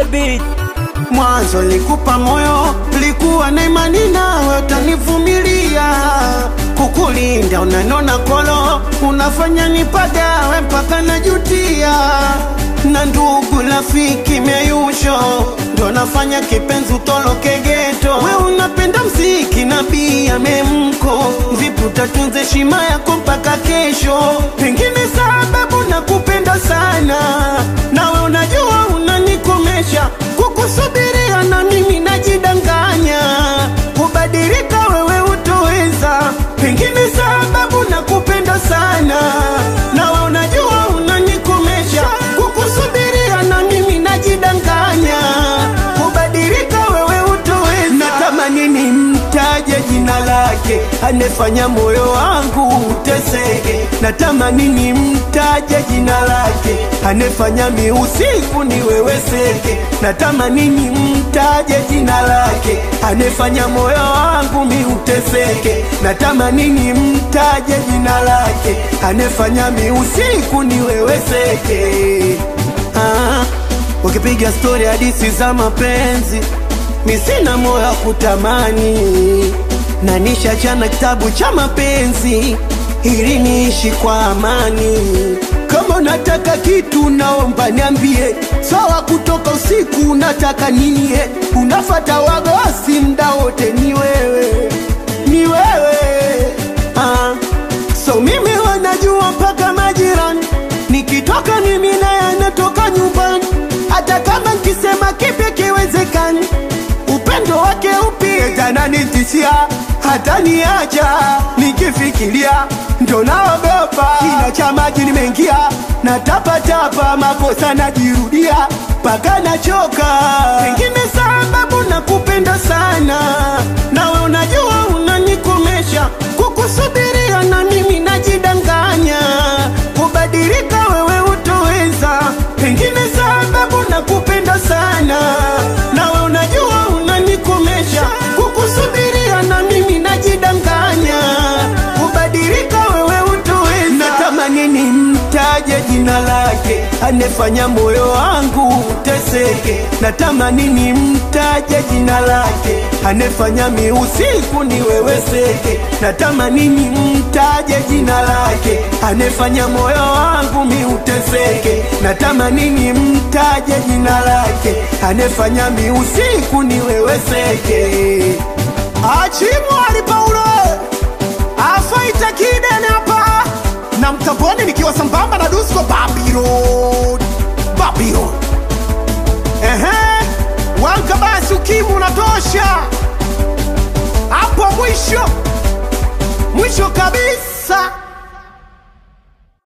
beat. Mwanzo likupa moyo, likuwa na imani nawe utanivumilia, kukulinda unanona kolo, unafanya nipagawe mpaka najutia, na ndugu rafiki meyusho ndo nafanya kipenzi utoloke geto. We unapenda mziki na bia memko, vipi utatunza heshima yako mpaka kesho? Pengine sababu nakupenda sana, nawe unajua unanikomesha kukusubiria, na mimi najidanganya kubadilika, wewe utoweza. Pengine sababu nakupenda sana, nawe unajua unanikomesha kukusubiria, na mimi najidanganya kubadilika, wewe utoweza. Natamani nimtaje jina lake, anefanya moyo wangu uteseke. Natamani nimtaje jina lake, anefanya miusiku niweweseke. Natamani nimtaje jina lake, anefanya moyo wangu miuteseke. Natamani nimtaje jina lake, anefanya miusiku niweweseke. Ah, ukipiga stori hadisi za mapenzi mi sina moyo wa kutamani, na nishachana kitabu cha mapenzi ili niishi kwa amani. Kama unataka kitu naomba niambie, sawa. Kutoka usiku unataka nini? eh? Unafata wagosi mda wote, ni wewe, ni wewe ah. So mimi wanajua mpaka majirani, nikitoka mimi naye anatoka nyumbani, hata kama nkisema kipi kiwezekani upendo wake upi tananitishia hata niacha nikifikiria ndo naogopa kina cha maji nimeingia na tapatapa makosa najirudia mpaka nachoka pengine sababu nakupenda sana nawe unajua unanikomesha kukusubiria na mimi najidanganya kubadilika wewe utoweza pengine sababu nakupenda sana nawe unajua unanikomesha kukusubiria na mimi najidanganya kubadilika wewe utoweza natamani nimtaje jina lake anefanya moyo wangu uteseke natamani nimtaje jina lake anefanya miusiku niweweseke natamani nimtaje jina lake anefanya moyo wangu miuteseke natamani nimtaje jina lake anefanya miusiku niweweseke achimwali paulo afaita kidene hapa na mtamboni nikiwa sambamba na dusko Babylon Babylon ehe wanka basi ukimu unatosha hapo mwisho mwisho kabisa